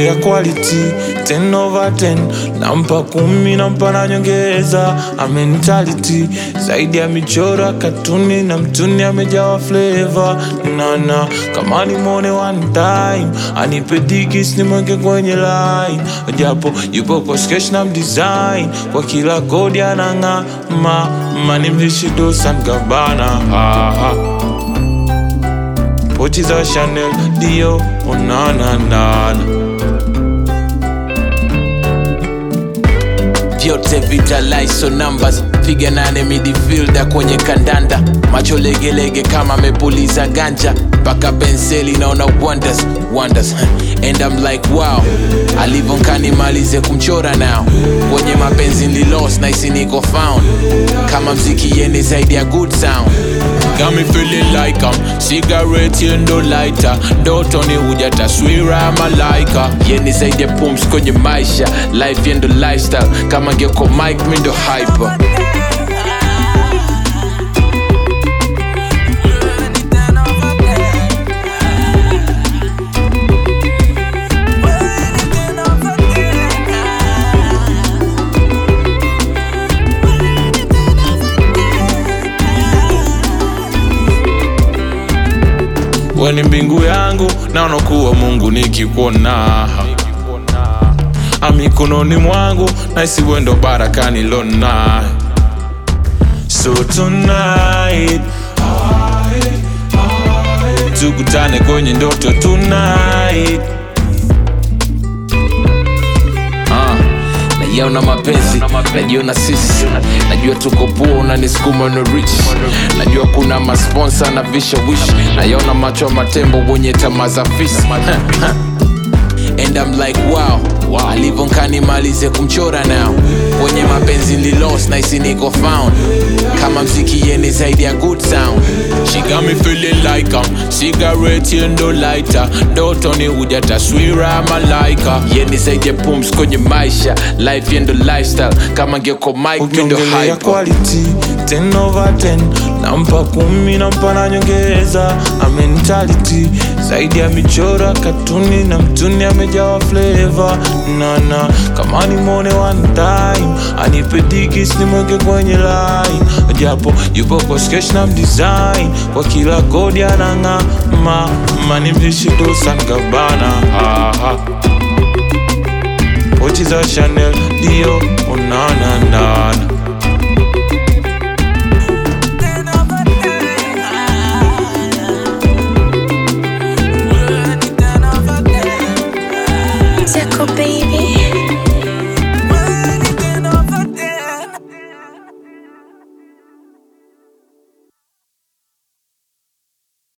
Ukiongelea quality 10 over 10 nampa kumi nampa na nyongeza a mentality zaidi ya michoro ya katuni na mtuni amejawa flavor nana kama nimwone one time anipe digis nimweke kwenye line japo yupo kwa sketch na mdesign kwa kila kodi anang'aa ma manimlishi dosan gabana ah, ah. pochi za chanel dio onananana vyote vitaliso numbers piga nane midfielder kwenye kandanda macho legelege kama amepuliza ganja mpaka penseli naona wonders wonders and I'm like wow alivonkani malize kumchora nao kwenye mapenzi nililos naisi niko found kama mziki yeni zaidi ya good sound Got me feeling like I'm cigarette yendo lighter ndotoni huja taswira ya malaika yeni zaidi ya pums kwenye maisha life yendo lifestyle kama ngeko mike mindo hyper we ni mbingu yangu naona kuwa mungu nikikuona amikononi mwangu naisi wendo barakani lona so tonight tukutane kwenye ndoto tonight Ah, nayaona mapenzi najiona sisi najua tuko poa unanisukuma no rich najua kuna masponsa na vishawishi nayaona macho ya matembo wenye tamaa za fisi and I'm like wow, wow. alivonkani malize kumchora nao kwenye mapenzi lilos naisi niko found kama mziki yeni zaidi ya good sound She got me feeling like I'm cigarette yendo lighter ndotoni huja taswira ya malaika yeni zaidi ya pums kwenye maisha life yendo lifestyle kama ngeko mike mindo ukiongelea hyper quality 10 over 10 nampa kumi nampa na nyongeza a mentality zaidi ya michoro ya katuni na mtuni amejawa flavor nana kama nimwone one time anipe digis nimweke kwenye line japo yupo kwa sketch na mdesign kwa kila kodi anang'aa ma manimlishi dosan gabana ah, ah. pochi za chanel dio onananana Zeko baby